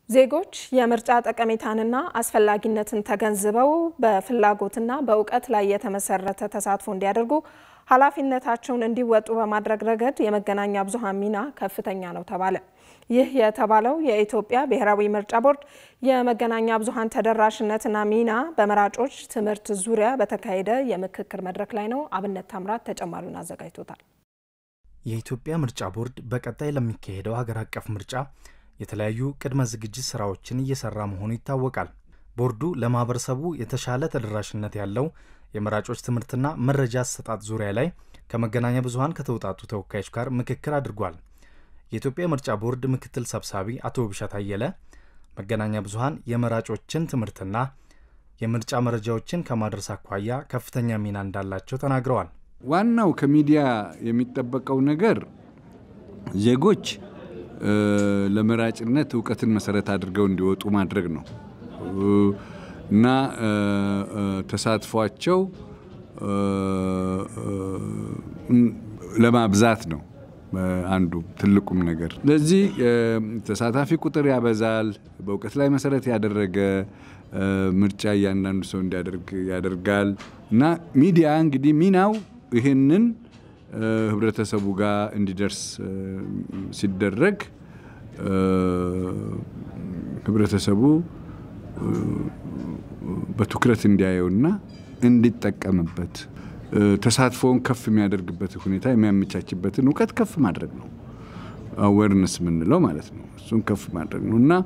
ዜጎች የምርጫ ጠቀሜታንና አስፈላጊነትን ተገንዝበው በፍላጎትና በእውቀት ላይ የተመሰረተ ተሳትፎ እንዲያደርጉ ኃላፊነታቸውን እንዲወጡ በማድረግ ረገድ የመገናኛ ብዙኃን ሚና ከፍተኛ ነው ተባለ። ይህ የተባለው የኢትዮጵያ ብሔራዊ ምርጫ ቦርድ የመገናኛ ብዙኃን ተደራሽነትና ሚና በመራጮች ትምህርት ዙሪያ በተካሄደ የምክክር መድረክ ላይ ነው። አብነት ታምራት ተጨማሪውን አዘጋጅቶታል። የኢትዮጵያ ምርጫ ቦርድ በቀጣይ ለሚካሄደው ሀገር አቀፍ ምርጫ የተለያዩ ቅድመ ዝግጅት ስራዎችን እየሰራ መሆኑ ይታወቃል። ቦርዱ ለማህበረሰቡ የተሻለ ተደራሽነት ያለው የመራጮች ትምህርትና መረጃ አሰጣጥ ዙሪያ ላይ ከመገናኛ ብዙኃን ከተውጣጡ ተወካዮች ጋር ምክክር አድርጓል። የኢትዮጵያ ምርጫ ቦርድ ምክትል ሰብሳቢ አቶ ብሻት አየለ መገናኛ ብዙኃን የመራጮችን ትምህርትና የምርጫ መረጃዎችን ከማድረስ አኳያ ከፍተኛ ሚና እንዳላቸው ተናግረዋል። ዋናው ከሚዲያ የሚጠበቀው ነገር ዜጎች ለመራጭነት እውቀትን መሰረት አድርገው እንዲወጡ ማድረግ ነው እና ተሳትፏቸው ለማብዛት ነው አንዱ ትልቁም ነገር። ስለዚህ ተሳታፊ ቁጥር ያበዛል። በእውቀት ላይ መሰረት ያደረገ ምርጫ እያንዳንዱ ሰው እንዲያደርግ ያደርጋል እና ሚዲያ እንግዲህ ሚናው ይህንን ህብረተሰቡ ጋር እንዲደርስ ሲደረግ ህብረተሰቡ በትኩረት እንዲያየውና እንዲጠቀምበት ተሳትፎውን ከፍ የሚያደርግበት ሁኔታ የሚያመቻችበትን እውቀት ከፍ ማድረግ ነው። አዌርነስ የምንለው ማለት ነው። እሱን ከፍ ማድረግ ነው እና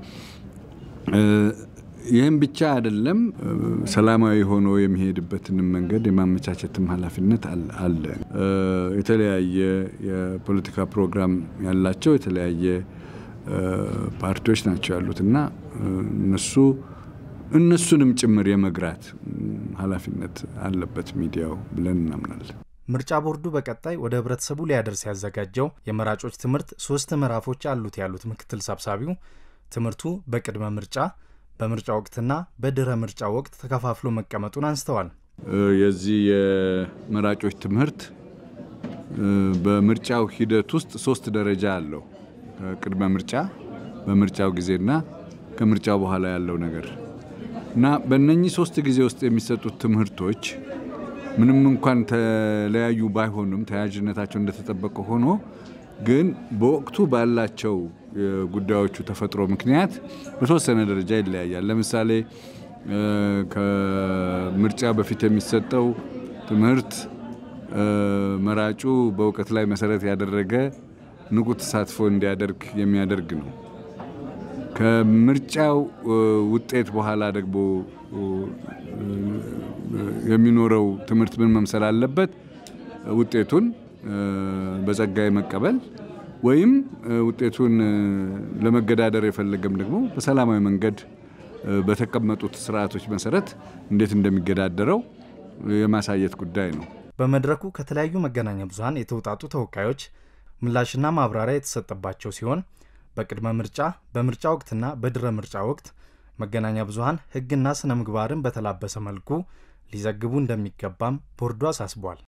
ይህም ብቻ አይደለም፣ ሰላማዊ ሆኖ የሚሄድበትንም መንገድ የማመቻቸትም ኃላፊነት አለ። የተለያየ የፖለቲካ ፕሮግራም ያላቸው የተለያየ ፓርቲዎች ናቸው ያሉት እና እነሱ እነሱንም ጭምር የመግራት ኃላፊነት አለበት ሚዲያው ብለን እናምናለን። ምርጫ ቦርዱ በቀጣይ ወደ ህብረተሰቡ ሊያደርስ ያዘጋጀው የመራጮች ትምህርት ሶስት ምዕራፎች አሉት ያሉት ምክትል ሰብሳቢው ትምህርቱ በቅድመ ምርጫ በምርጫ ወቅትና በድረ ምርጫ ወቅት ተከፋፍሎ መቀመጡን አንስተዋል። የዚህ የመራጮች ትምህርት በምርጫው ሂደት ውስጥ ሶስት ደረጃ አለው። ቅድመ ምርጫ፣ በምርጫው ጊዜና ከምርጫው በኋላ ያለው ነገር እና በእነኚህ ሶስት ጊዜ ውስጥ የሚሰጡት ትምህርቶች ምንም እንኳን ተለያዩ ባይሆኑም ተያያዥነታቸው እንደተጠበቀ ሆኖ ግን በወቅቱ ባላቸው ጉዳዮቹ ተፈጥሮ ምክንያት በተወሰነ ደረጃ ይለያያል። ለምሳሌ ከምርጫ በፊት የሚሰጠው ትምህርት መራጩ በእውቀት ላይ መሰረት ያደረገ ንቁ ተሳትፎ እንዲያደርግ የሚያደርግ ነው። ከምርጫው ውጤት በኋላ ደግሞ የሚኖረው ትምህርት ምን መምሰል አለበት? ውጤቱን በጸጋ መቀበል ወይም ውጤቱን ለመገዳደር የፈለገም ደግሞ በሰላማዊ መንገድ በተቀመጡት ስርዓቶች መሰረት እንዴት እንደሚገዳደረው የማሳየት ጉዳይ ነው። በመድረኩ ከተለያዩ መገናኛ ብዙኃን የተውጣጡ ተወካዮች ምላሽና ማብራሪያ የተሰጠባቸው ሲሆን በቅድመ ምርጫ፣ በምርጫ ወቅትና በድረ ምርጫ ወቅት መገናኛ ብዙኃን ሕግና ስነ ምግባርን በተላበሰ መልኩ ሊዘግቡ እንደሚገባም ቦርዱ አሳስቧል።